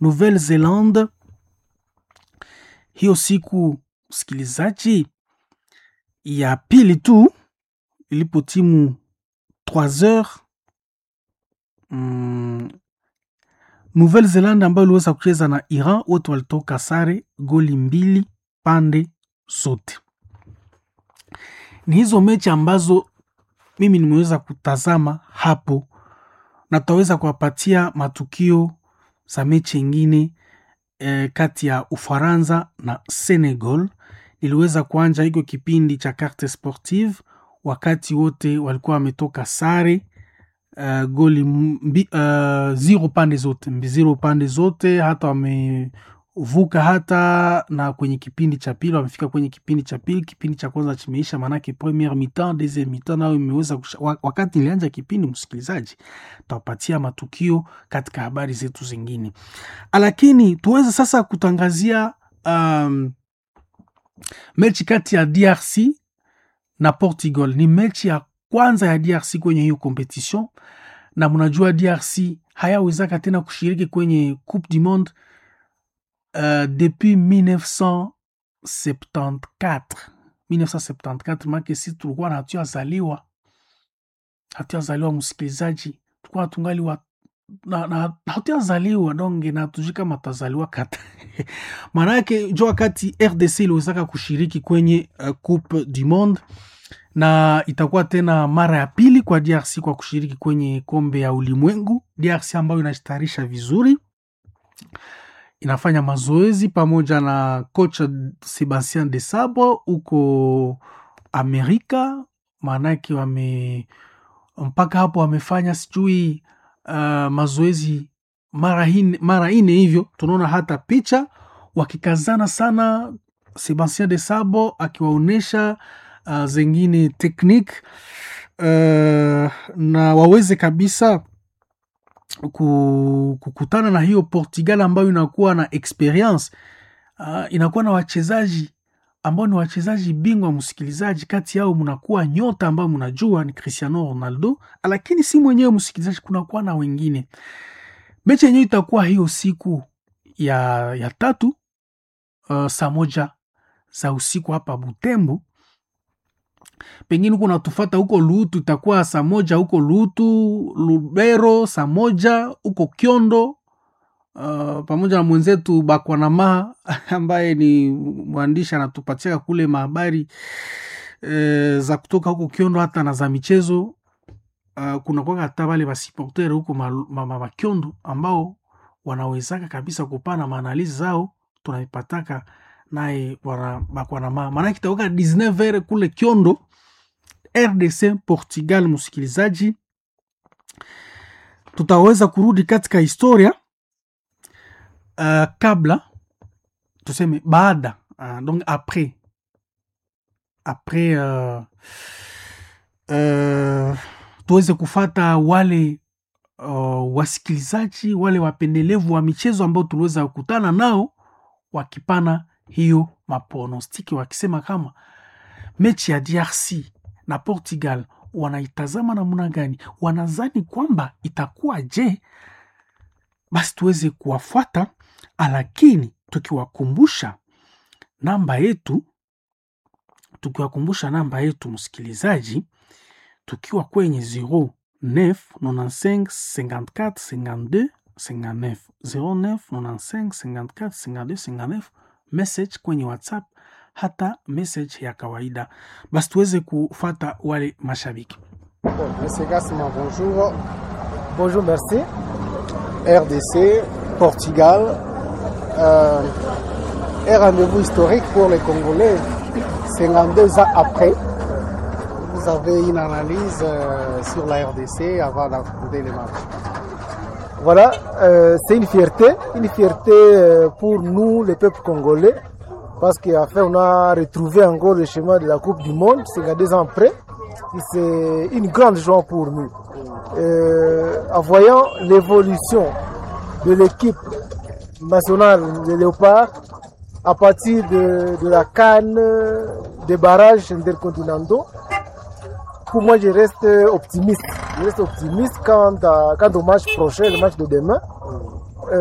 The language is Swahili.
Nouvelle Zelande. Hiyo siku msikilizaji, ya pili tu ilipo timu 3 heures mm, Nouvelle Zelande ambayo iliweza kucheza na Iran, wote walitoka sare goli mbili pande zote. Ni hizo mechi ambazo mimi nimeweza kutazama hapo, na tutaweza kuwapatia matukio za mechi ingine eh, kati ya Ufaransa na Senegal. Niliweza kuanja hiko kipindi cha Carte Sportive, wakati wote walikuwa wametoka sare uh, goli mbi, uh, zero pande zote mbi zero pande zote, hata wamevuka hata na kwenye kipindi cha pili, wamefika kwenye kipindi cha pili. Kipindi cha kwanza chimeisha, maanake premiere mi-temps, deuxième mi-temps nayo imeweza kusha. Wakati nilianja kipindi, msikilizaji, tawapatia matukio katika habari zetu zingine, lakini tuweze sasa kutangazia um, mechi kati ya DRC na Portugal. Ni mechi ya kwanza ya DRC kwenye hiyo competition, na mnajua DRC hayawezaka tena kushiriki kwenye Coupe du Monde uh, depuis 1974 1974, make si tulikuwa na hatuyazaliwa hatuyazaliwa, msikilizaji, tulikuwa tungali wa na, na hatuyazaliwa donge na tujui kama tazaliwa kata maana yake jo wakati RDC iliwezaka kushiriki kwenye uh, Coupe du Monde na itakuwa tena mara ya pili kwa DRC kwa kushiriki kwenye kombe ya ulimwengu. DRC ambayo inajitayarisha vizuri, inafanya mazoezi pamoja na kocha Sebastien de Sabre huko Amerika, maanake wame mpaka hapo wamefanya sijui uh, mazoezi mara ine, mara ine hivyo. Tunaona hata picha wakikazana sana, Sebastien de Sabre akiwaonyesha uh, zengine teknik uh, na waweze kabisa kukutana na hiyo Portugal ambayo inakuwa na experience uh, inakuwa na wachezaji ambao ni wachezaji bingwa. Msikilizaji, kati yao mnakuwa nyota ambao mnajua ni Cristiano Ronaldo, lakini si mwenyewe msikilizaji, kunakuwa na wengine. Mechi yenyewe itakuwa hiyo siku ya, ya tatu uh, saa moja za usiku hapa Butembo pengine huko natufata huko Lutu itakuwa saa moja huko Lutu, Lubero saa moja huko Kyondo, uh, pamoja na mwenzetu Bakwanama ambaye ni mwandishi anatupatia kule mahabari e, za kutoka huko Kyondo hata na za michezo uh, kuna kwa hata wale basiportere huko Makyondo ma, ma, ambao wanawezaka kabisa kupana maanalizi zao tunaipataka naye Bakwanama, maanake itakuwa 19h kule Kyondo RDC Portugal. Msikilizaji, tutaweza kurudi katika historia uh, kabla tuseme baada uh, donc après après uh, uh, tuweze kufata wale uh, wasikilizaji wale wapendelevu wa michezo ambao tuliweza kukutana nao wakipana hiyo maponostiki wakisema kama mechi ya DRC na Portugal wanaitazama namna gani, wanazani kwamba itakuwa je? Basi tuweze kuwafuata, lakini tukiwakumbusha namba yetu, tukiwakumbusha namba yetu msikilizaji, tukiwa kwenye 09 95 54 52 59 09 95 54 52 59 message kwenye WhatsApp hata message ya kawaida, basi tuweze kufata wale mashabiki. Bon, Monsieur Gassama, bonjour. Bonjour, merci. RDC, Portugal, euh, un rendez-vous historique pour les Congolais. 52 ans après, vous avez une analyse euh, sur la RDC avant d'aborder les matchs. Voilà, euh, c'est une fierté, une fierté euh, pour nous, le peuple congolais, parce qu'après on a retrouvé encore le chemin de la Coupe du Monde, c'est deux ans après. C'est une grande joie pour nous. Euh, en voyant l'évolution de l'équipe nationale des Léopards, à partir de, de la canne des barrages intercontinentaux, pour moi, je reste optimiste. Je reste optimiste quant, à, quant au match prochain, le match de demain.